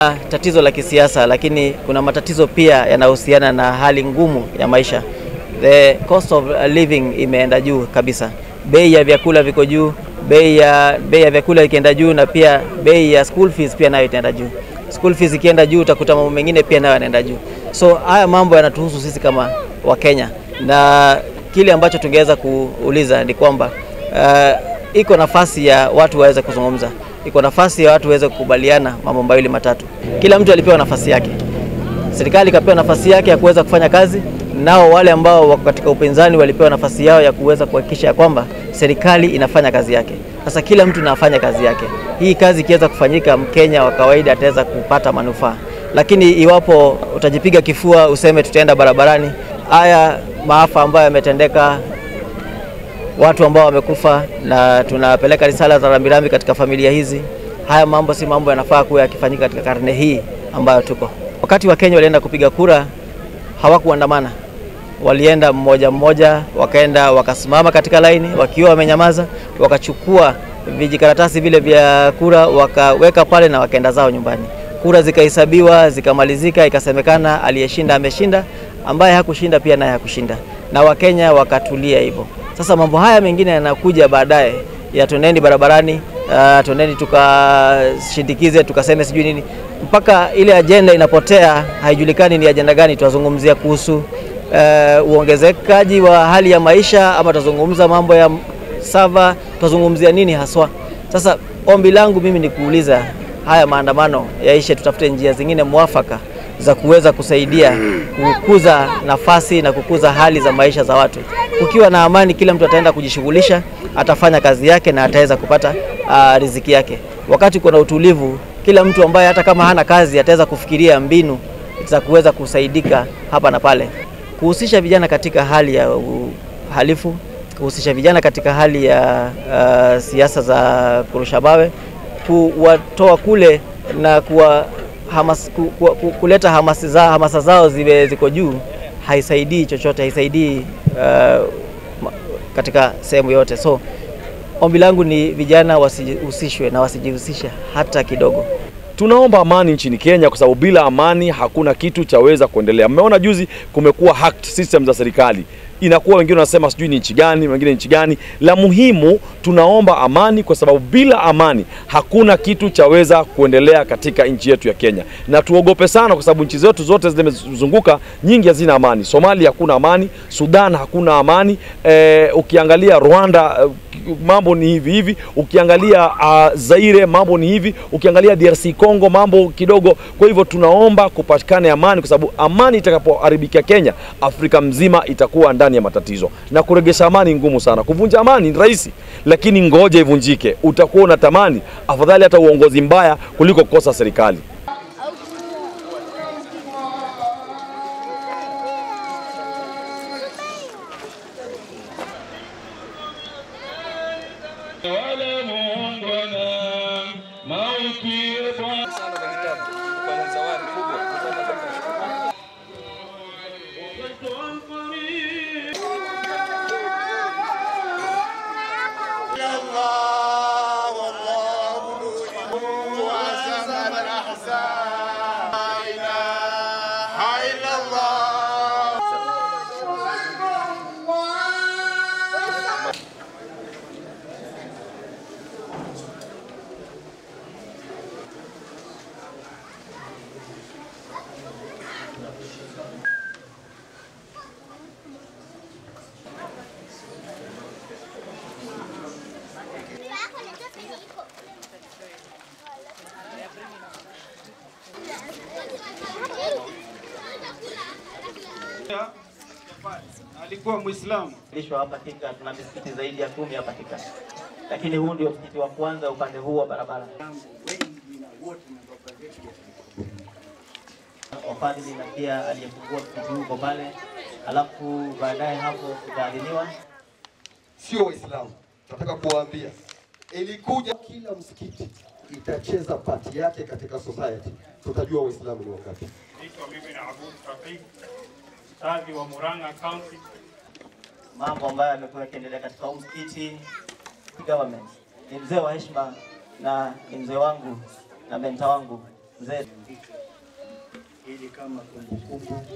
Tatizo la kisiasa, lakini kuna matatizo pia yanayohusiana na hali ngumu ya maisha. The cost of living imeenda juu kabisa, bei ya vyakula viko juu, bei ya bei ya vyakula ikienda juu, na pia bei ya school fees pia nayo itaenda juu. School fees ikienda juu, utakuta mambo mengine pia nayo yanaenda juu. So haya mambo yanatuhusu sisi kama Wakenya, na kile ambacho tungeweza kuuliza ni kwamba uh, iko nafasi ya watu waweze kuzungumza, iko nafasi ya watu waweze kukubaliana mambo mawili matatu. Kila mtu alipewa nafasi yake, serikali ikapewa nafasi yake ya kuweza kufanya kazi, nao wale ambao wako katika upinzani walipewa nafasi yao ya kuweza kuhakikisha ya kwamba serikali inafanya kazi yake. Sasa kila mtu anafanya kazi yake. Hii kazi ikiweza kufanyika, Mkenya wa kawaida ataweza kupata manufaa, lakini iwapo utajipiga kifua useme tutaenda barabarani, haya maafa ambayo yametendeka watu ambao wamekufa na tunapeleka risala za rambirambi katika familia hizi. Haya mambo si mambo yanafaa kuwa yakifanyika katika karne hii ambayo tuko. Wakati wa Kenya walienda kupiga kura, hawakuandamana, walienda mmoja mmoja, wakaenda wakasimama katika laini wakiwa wamenyamaza, wakachukua vijikaratasi vile vya kura wakaweka pale na wakaenda zao nyumbani. Kura zikahesabiwa, zikamalizika, ikasemekana aliyeshinda ameshinda, ambaye hakushinda pia naye hakushinda, na Wakenya wakatulia hivyo. Sasa mambo haya mengine yanakuja baadaye ya twendeni barabarani, uh, twendeni tukashindikize tukaseme sijui nini, mpaka ile ajenda inapotea, haijulikani ni ajenda gani. Tunazungumzia kuhusu uh, uongezekaji wa hali ya maisha ama tutazungumza mambo ya sava, tutazungumzia nini haswa? Sasa ombi langu mimi ni kuuliza haya maandamano yaishe, tutafute njia zingine mwafaka za kuweza kusaidia kukuza nafasi na kukuza hali za maisha za watu. Kukiwa na amani, kila mtu ataenda kujishughulisha, atafanya kazi yake na ataweza kupata uh, riziki yake. Wakati kuna utulivu, kila mtu ambaye hata kama hana kazi ataweza kufikiria mbinu za kuweza kusaidika hapa na pale. Kuhusisha vijana katika hali ya uhalifu, kuhusisha vijana katika hali ya uh, siasa za kurusha mawe, kuwatoa kule na kuwa hamas, ku, ku, ku, kuleta hamasa, za, hamasa zao ziwe ziko juu haisaidii chochote, haisaidii uh, katika sehemu yote. So ombi langu ni vijana wasihusishwe na wasijihusishe hata kidogo. Tunaomba amani nchini Kenya kwa sababu bila amani hakuna kitu chaweza kuendelea. Mmeona juzi kumekuwa hacked system za serikali inakuwa wengine wanasema sijui ni nchi gani, wengine nchi gani. La muhimu tunaomba amani, kwa sababu bila amani hakuna kitu chaweza kuendelea katika nchi yetu ya Kenya, na tuogope sana, kwa sababu nchi zetu zote zimezunguka nyingi hazina amani. Somalia hakuna amani, Sudan hakuna amani. E, ukiangalia Rwanda mambo ni hivi hivi, ukiangalia uh, Zaire mambo ni hivi, ukiangalia DRC Congo mambo kidogo. Kwa hivyo tunaomba kupatikane amani, kwa sababu amani itakapoharibikia Kenya, Afrika mzima itakuwa ndani ya matatizo, na kuregesha amani ngumu sana. Kuvunja amani ni rahisi, lakini ngoja ivunjike, utakuwa unatamani afadhali hata uongozi mbaya kuliko kukosa serikali. alikuwa Muislamu. Lisho hapa Thika tuna misikiti zaidi ya kumi hapa Thika, lakini huu ndio msikiti wa kwanza upande huu wa barabara. Wafadhili na pia aliyefungua msikiti huu uko pale, alafu baadaye hapo tutaadhiniwa. Sio Waislamu, tunataka kuwaambia ilikuja kila msikiti itacheza pati yake katika society, tutajua Waislamu ni wangapi. Naitwa mimi na Abu Tawfik, mstadhi wa Murang'a County. Mambo ambayo yamekuwa yakiendelea katika huu msikiti government, ni mzee wa heshima na ni mzee wangu na menta wangu mzee ili kama kumbukumbu.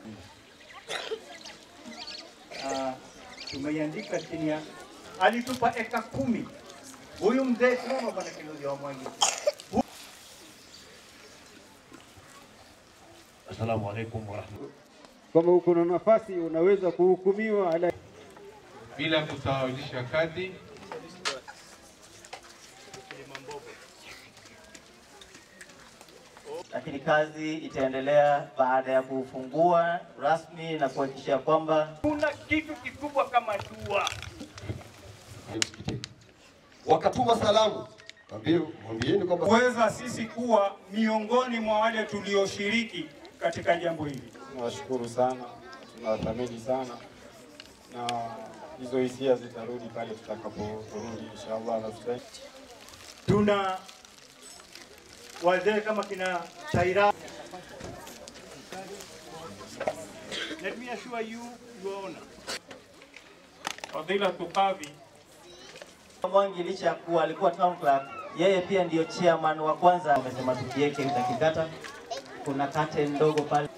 Ah, tumeiandika chini ya, alitupa eka kumi huyu mzee. Simama bwana Kinuthia wa Mwangi. Assalamu alaikum warahmatullahi. Kama uko na nafasi unaweza kuhukumiwa ala bila kusawazisha kadhi lakini kazi itaendelea baada ya kufungua rasmi na kuhakikisha kwamba Kuna kitu kikubwa kama dua. msikitini. Wakatuma salamu, mwambie mwambieni kwamba kuweza sisi kuwa miongoni mwa wale tulioshiriki katika jambo hili. Tunawashukuru sana, tunawathamini sana, na hizo hisia zitarudi pale tutakaporudi inshallah. na tuta- Tuna wazee kama kina Taira. Let me assure you, your honor. Fadhilatu Qadhi Mwangi licha ya kuwa alikuwa town clerk, yeye pia ndiyo chairman wa kwanza. Amesema tukiweke takikata, kuna curtain ndogo pale.